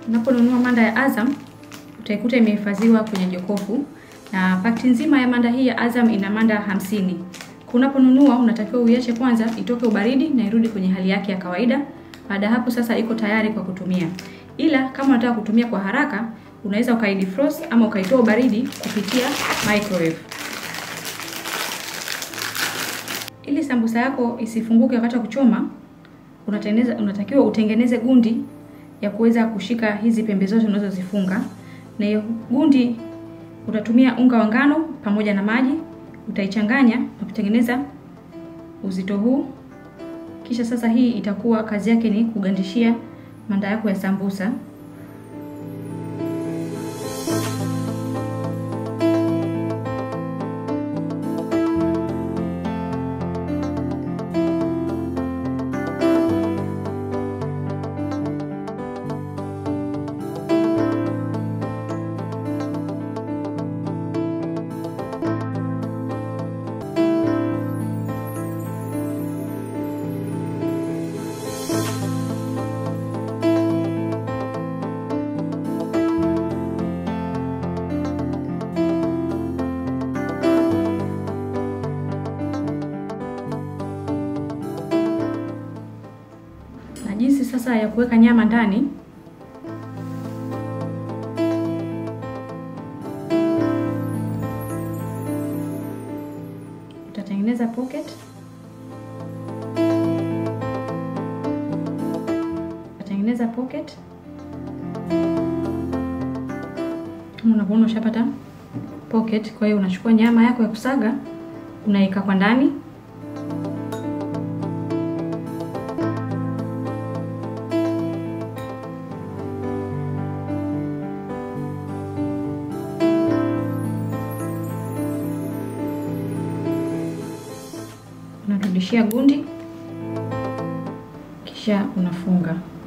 Unaponunua manda ya Azam utaikuta imehifadhiwa kwenye jokofu, na pakiti nzima ya manda hii ya Azam ina manda hamsini. Unaponunua unatakiwa uiache kwanza itoke ubaridi na irudi kwenye hali yake ya kawaida. Baada ya hapo sasa iko tayari kwa kutumia, ila kama unataka kutumia kwa haraka unaweza ukaidefrost ama ukaitoa ubaridi kupitia microwave. Ili sambusa yako isifunguke wakati wa kuchoma, unatengeneza unatakiwa utengeneze gundi ya kuweza kushika hizi pembe zote unazozifunga, na hiyo gundi utatumia unga wa ngano pamoja na maji, utaichanganya na kutengeneza uzito huu. Kisha sasa hii itakuwa kazi yake ni kugandishia manda yako ya sambusa. na jinsi sasa ya kuweka nyama ndani. Utatengeneza pocket, utatengeneza pocket kama unavyoona, ushapata pocket. Kwa hiyo unachukua nyama yako ya kusaga unaweka kwa ndani unarudishia gundi kisha unafunga.